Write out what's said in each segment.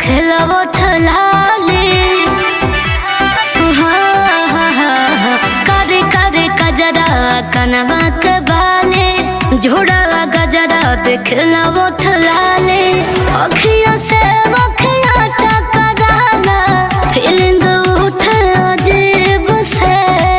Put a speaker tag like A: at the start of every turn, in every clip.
A: देखला वो ठलाले हाँ, हाँ, हाँ, हाँ। करे करे कजरा कनवा के बाले झोड़ा गजरा देखला वो ठलाले अखिया से अखिया टकराना फीलिंग उठे अजीब से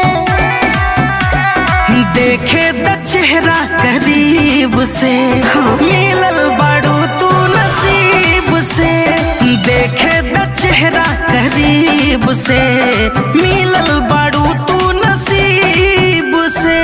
B: देखे द चेहरा करीब से मिलल बाड़ू तू नसीब से देखे द चेहरा करीब से मिलल बाड़ू तू नसीब से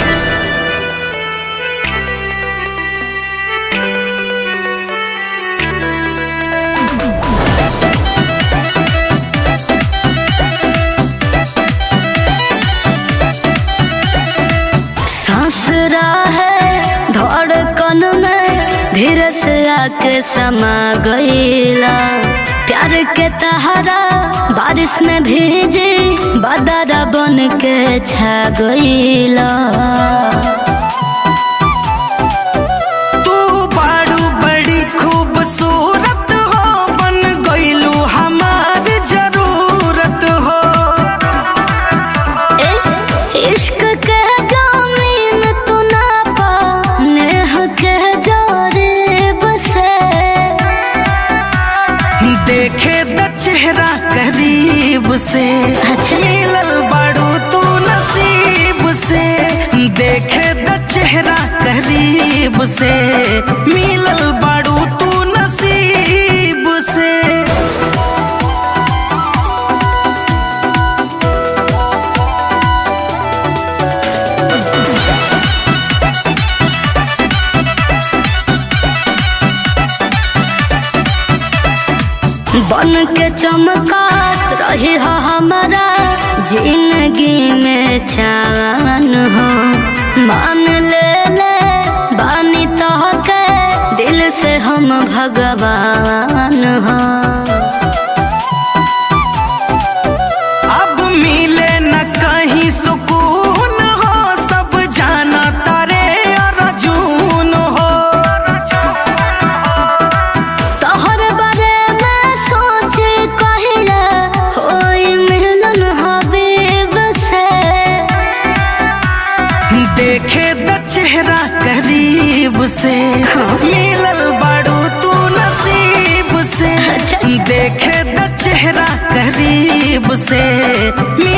A: सांस है धड़कन में धीरे से आके समा गईला प्यार के तहरा बारिश में भीजे बदरा बन के छा गईला
B: तू बाड़ू बड़ी खूबसूरत हो बन गईलू हमार जरूरत हो
A: ए, इश्क के जामीन तू ना पा नेह के जोरीब से
B: देखे द चेहरा करीब से
A: अच्छा।
B: मिलल बाड़ू तू नसीब से देखे द चेहरा करीब से मिलल बाड़ू तू नसीब से
A: बन के चमकात रही हो हमारा जिंदगी में चान हो मान ले ले बानी तो के दिल से हम भगवान हो
B: अब मिले न कहीं सुकून हो सब जाना तारे अर्जुन हो
A: तोहर बारे में सोचे कहिला होई मिलन हबीब से
B: देखे द चेहरा करीब से मिलल बाड़ू तू नसीब से
A: अच्छा।
B: देखे द चेहरा करीब से